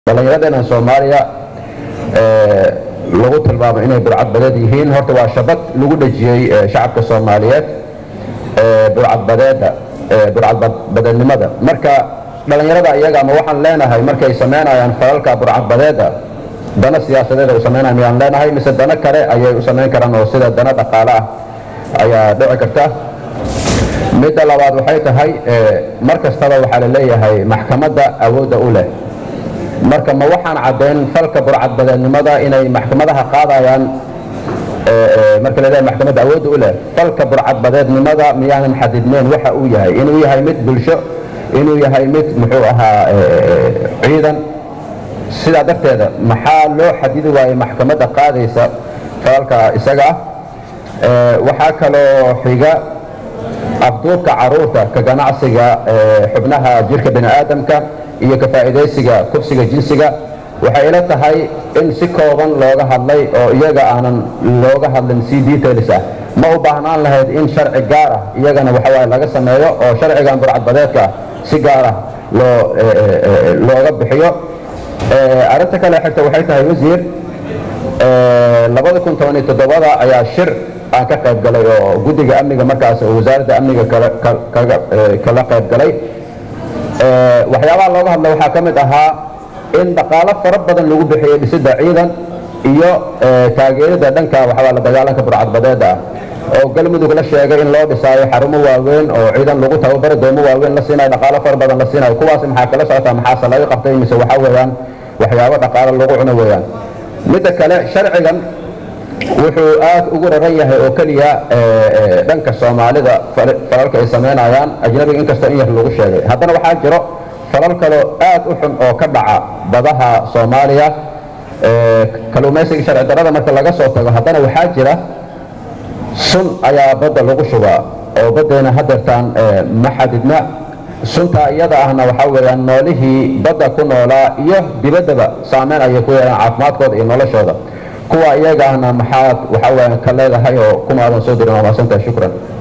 dhallinyaradeenan soomaaliya lagu tilmaamo inay burcadbadeed yihiin horta waa shabad lagu dhejiyey shacabka soomaaliyeed burcadbadeeda burcadbadeednimada marka dhallinyarada iyaga ama waxaan leenahay markay samaynayaan falalka burcadbadeeda dana siyaasadeed ay u samaynayan miyaan leenahay mise dano kale ayay u samayn karaan oo sida dano dhaqaale ah ayaa dhici karta midda labaad waxay tahay mar kastaba waxaa la leeyahay maxkamadda awoodda u leh marka ma waxaan caddayn falka burcadbadeednimada inay maxkamadaha qaadayaan marka laleeyahay maxkamadda awoodda u leh falka burcadbadeednimada miyaanan xadidneyn waxa uu yahay inuu yahay mid bulsho inuu yahay mid muxuu ahaa ciidan sidaa darteeda maxaa loo xadidi waayey maxkamadda qaadaysa falalka isaga ah waxaa kaloo xiga afduubka caruurta ka ganacsiga xubnaha jirka bini aadamka iyo ka faa'iidaysiga kursiga jinsiga waxay ila tahay in si kooban looga hadlay oo iyaga aanan looga hadlin si details ah ma u baahnaan lahayd in sharci gaar ah iyagana waxawaaye laga sameeyo oo sharcigan burcadbadeedka si gaar ah loo looga bixiyo arrinta kale xigta waxay tahay wasiir labada kun toban iyo toddobada ayaa shir aan ka qayb galay oo guddiga amniga markaas oo wasaaradda amniga kala qayb galay waxyaabaha looga hadla waxaa ka mid ahaa in dhaqaalo fara badan lagu bixiyey dhisidda ciidan iyo taageerida dhanka waxawaa la dagaalanka burcadbadeeda ah oo galmudug la sheegay in loo dhisaayo xarumo waaweyn oo ciidan lagu tababaro doomo waaweyn la siinayo dhaqaalo fara badan la siinayo kuwaas maxaa kala socotaa maxaase laga qabtay mise waxaa weeyaan waxyaabo dhaqaalo lagu cuno weeyaan midda kale sharcigan wuxuu aad ugu raran yahay oo keliya dhanka soomaalida falalka ay samaynayaan ajnabiga inkastoo in yar lagu sheegay haddana waxaa jiro falal kaloo aad u xun oo ka dhaca badaha soomaaliya kaluumaysiga sharci darrada marka laga soo tago haddana waxaa jira sun ayaa badda lagu shubaa oo baddeena hadeertaan ma xadidna suntaa iyada ahna waxaa weeyaan noolihii badda ku noolaa iyo dibaddaba saameyn ayay ku yeelaan caafimaadkooda iyo noloshooda kuwa iyaga ahna maxaad waxaa weeyaan ka leedahay oo kuma aadan soo dirin waa maasantahay shukran